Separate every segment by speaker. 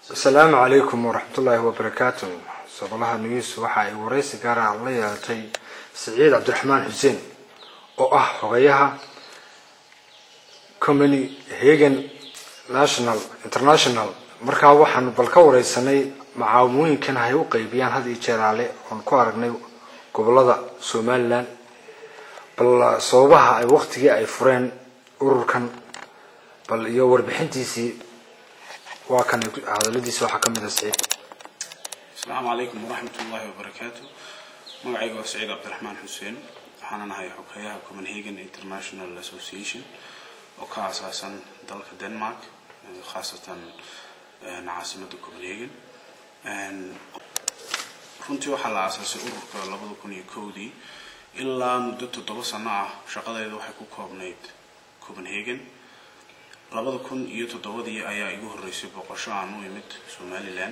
Speaker 1: asalaamu calaykum waraxmatullaahi wabarakaatu sabalaha news waxa ay waraysi gaara la yeelatay siciid cabdiraxmaan xuseen oo ah xogayaha company hagan national international markaa waxaanu bal ka wareysanay macaawimooyinkan hay u qeybiyaan had iyo jeeraale oon ku aragnay gobolada somalilan bal sababaha ay waktigii ay fureen ururkan bal iyo warbixintiisii waa kan hadaladiisi waxaa kamid a siciid
Speaker 2: asalaamu calaykum waraxmat ullaahi wabarakaatu magacayga waa saciid cabdiraxmaan xuseen waxaana nahay xoghayaha copenhagen international association oo ka aasaasan dalka denmark khaasatan caasimada copenhagen runtii waxaa la aasaasay ururka labada kun iyo kowdii ilaa muddo toddoba sano ah shaqadeeda waxay ku koobnayd copenhagen labada kun iyo toddobadii ayaa igu horreysay boqosho aan u imid somalilan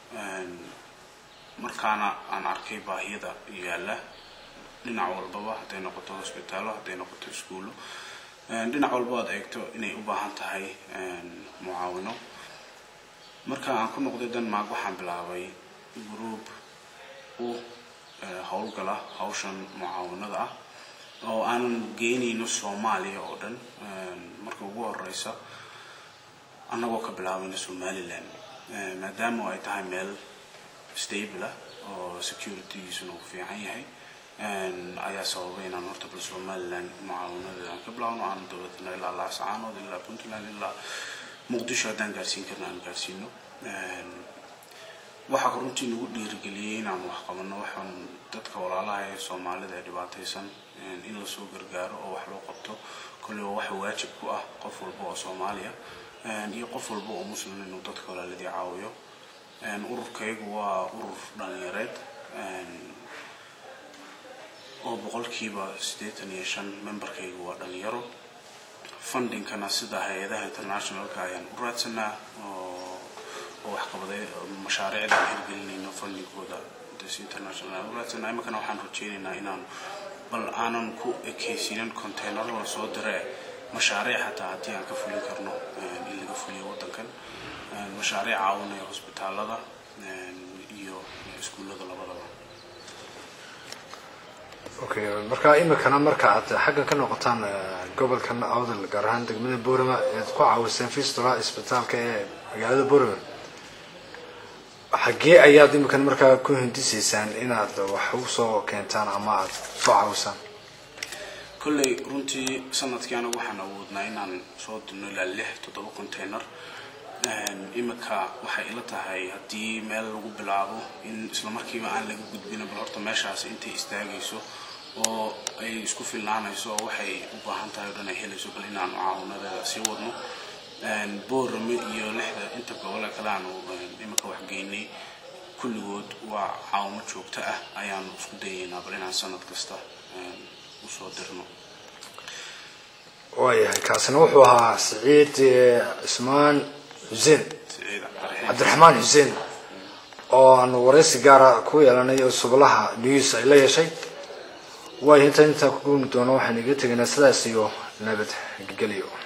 Speaker 2: markaana aan arkay baahiyada yaalla dhinac walbaba hadday noqoto hosbitaallo hadday noqoto iskuullo dhinac walba aad eegto inay u baahan tahay mucaawino marka aan ku noqday denmark waxaan bilaabay group u howlgala hawshan mucaawinada ah oo aanan geynayno soomaaliya oo dhan marka ugu horeysa annagoo ka bilaabayna somalilan maadaama ay tahay meel stable ah oo securitygiisuna uu fiican yahay ayaa sababay inaan horta bal somalilan mucaawinadeeda aan ka bilaabno aan dowladna ilaa laascaanood ilaa puntland ilaa muqdisho haddaan gaarsiin karna aan gaarsiino waxaa runtii nagu dhiirigeliyey inaan wax qabano waxaan dadka walaalaha ee soomaalida ee dhibaataysan in lasoo gargaaro oo wax loo qabto kolleyba waxa waajib ku ah qof walba oo soomaaliya iyo qof walba oo muslim inuu dadka walaaladii caawiyo ururkaygu waa urur dhalinyareed oo boqolkiiba siddeetan iyo shan memberkaygu waa dhalinyaro fundingkana sida hay-adaha internationalka ayaan u raadsanaa oo oo waxqabaday mashaariicda aan hirgelinayno fundingkooda des international aan u raadsanaa iminkana waxaan rajeynaynaa inaan bal aanan ku ekaysiinin containaro la soo dire mashaariic hataa haddii aan ka fulin karno in laga fuliyo waddankan mashaariic caawinaya hosbitaalada iyo iskuullada labadaba
Speaker 1: okay marka imikana marka aad xagga ka noqotaan gobolkan awdal gaar ahaan degmada borama ead ku caawiseen fistula isbitaalka ee magaalada borama xaggee ayaad imikan markaa ku hindisaysaan inaad wax usoo keentaan ama aad soo caawisaan
Speaker 2: kolley runtii sanadkii anagu waxaan awoodnaa inaan soo dirno ilaa lix toddoba container imika waxay ila tahay haddii meel lagu bilaabo in islamarkiiba aan laga gudbin bal horta meeshaasi intay istaagayso oo ay isku filnaanayso oo waxay u baahan tahay o dhan ay helayso bal inaanu caawinadeeda sii wadno boorame iyo lixda inta gobole kale aanu imika waxgeynay kulligood waa caawimo joogto ah ayaanu isku dayaynaa bal inaan sanad kasta usoo dirno
Speaker 1: waayahay kaasina wuxuu ahaa siciid cismaan xuseen cabdiraxmaan xuseen oo aanu waraysi gaara ku yeelanay oo sublaha news ay la yeeshay waayo inta intaa ku guumi doono waxaan iga tegaynaa sidaas iyo nabad gelyo